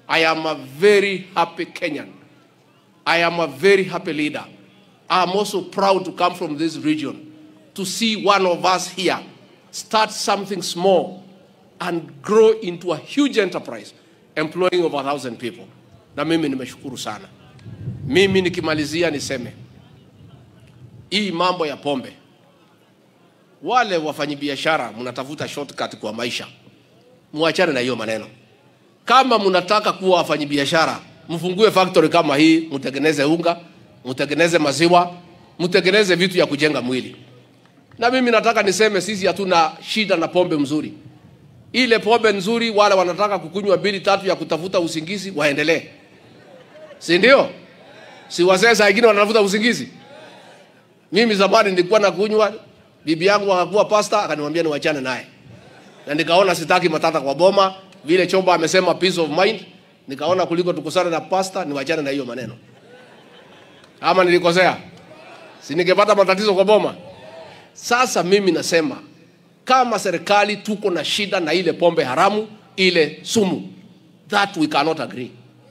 I am a very happy Kenyan. I am a very happy leader. I am also proud to come from this region to see one of us here start something small and grow into a huge enterprise employing over a thousand people. Na mimi nimeshukuru sana. Mimi nikimalizia niseme hii mambo ya pombe, wale wafanyabiashara mnatafuta shortcut kwa maisha, muachane na hiyo maneno. Kama mnataka kuwa wafanyabiashara, mfungue factory kama hii, mtengeneze unga, mtengeneze maziwa, mtengeneze vitu ya kujenga mwili. Na mimi nataka niseme sisi hatuna shida na pombe mzuri. Ile pombe nzuri, wale wanataka kukunywa bili tatu ya kutafuta usingizi waendelee, si ndio? Si wazee saa ingine wanatafuta usingizi. Mimi zamani nilikuwa nakunywa, bibi yangu akakuwa pasta, akaniambia niwachane naye, na nikaona sitaki matata kwa boma. Vile Chomba amesema peace of mind, nikaona kuliko tukusane na pasta niwachane na hiyo maneno. Ama nilikosea? Si ningepata matatizo kwa boma? Sasa mimi nasema kama serikali tuko na shida na ile pombe haramu, ile sumu, that we cannot agree.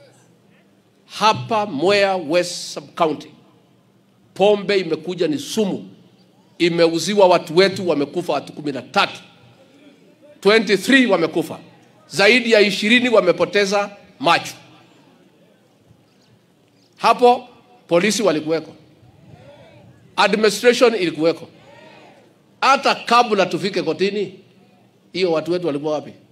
Hapa Mwea West Sub County pombe imekuja ni sumu, imeuziwa watu wetu, wamekufa watu kumi na tatu 23 wamekufa, zaidi ya ishirini wamepoteza macho. Hapo polisi walikuweko, administration ilikuweko. Hata kabla tufike kotini, hiyo watu wetu walikuwa wapi?